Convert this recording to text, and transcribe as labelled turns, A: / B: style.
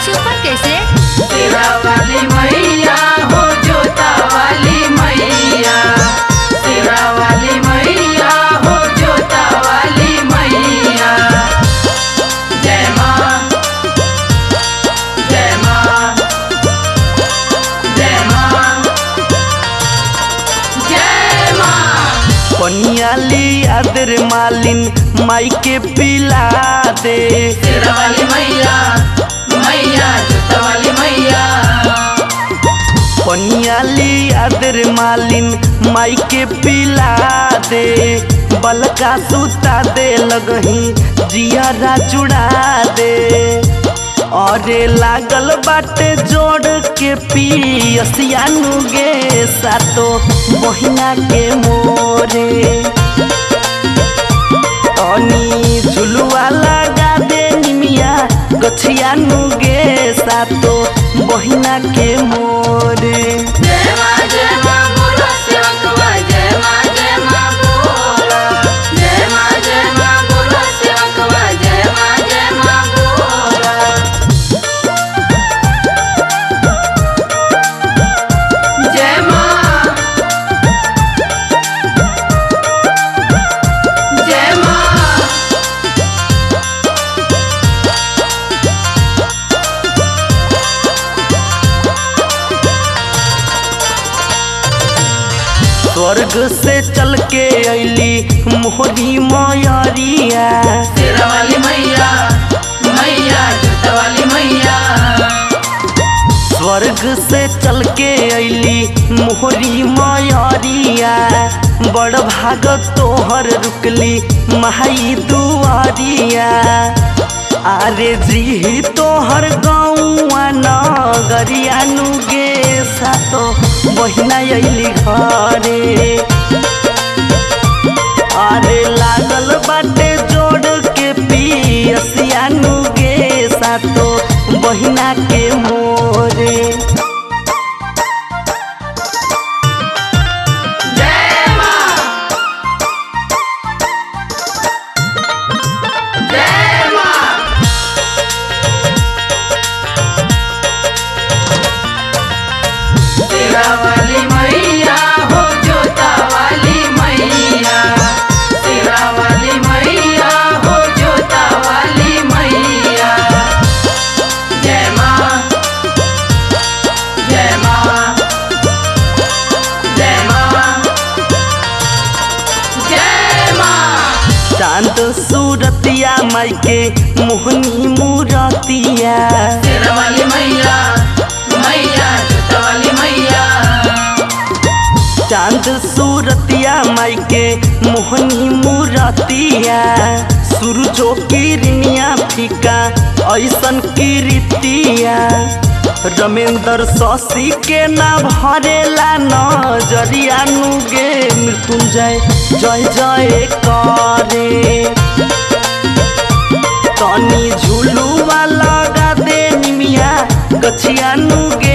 A: super कैसे
B: तेरा वाली मैया हो जोता वाली मैया तेरा वाली मैया हो जोता वाली मैया जय माँ जय माँ जय माँ जय माँ
C: पनियाली आदर मालिन माई के पिला दे
B: तेरा वाली मैया मैया जोता वाली मैया
C: पनियाली आदर मालिन माई के पिला दे बलका सुता दे लगही जियारा चुड़ा दे अरे लागल बाटे जोड़ के पियसिया नुगे सातो बहिना के मोरे तनी झुलुआ लगा दे निमिया गछिया नुगे सातो बहिना के मोरे
B: जय माँ जय माँ बोलो सेवकवा जय माँ जय माँ बोलो जय माँ जय माँ बोलो सेवकवा जय माँ जय माँ बोलो जय माँ जय माँ
C: स्वर्ग से चल के अली मोहरी मयरिया
B: तेरा वाली मैया मैया जूता वाली मैया
C: स्वर्ग से चल के अली मोहरी मयरिया बड़ भाग तोहर रुकली माई दुआरिया आरे जी तोहर गौआ नगरिया नुगे सातो बहिना अली घरे अरे लागल बाटे जोड़ के पियसिया नुगे सातो बहिना के मोरे
B: जय माँ जय माँ तेरा वाली मैया हो जोता वाली मैया तेरा वाली मैया हो जोता वाली मैया जय माँ जय माँ जय माँ जय माँ
C: चांद सूरतिया माई के मोहनी मूरतिया
B: तेरा वाली मैया मैया जूता वाली मैया
C: चांद सूरतिया माई के मोहनी मूरतिया सूरजो किरनिया फीका ऐसन कीर्तिया रमेंद्र शशि के ना भरेला नजरिया नुगे मृत्युंजय जय जय करे तनी झुलुआ लगा दे निमिया गछिया नुगे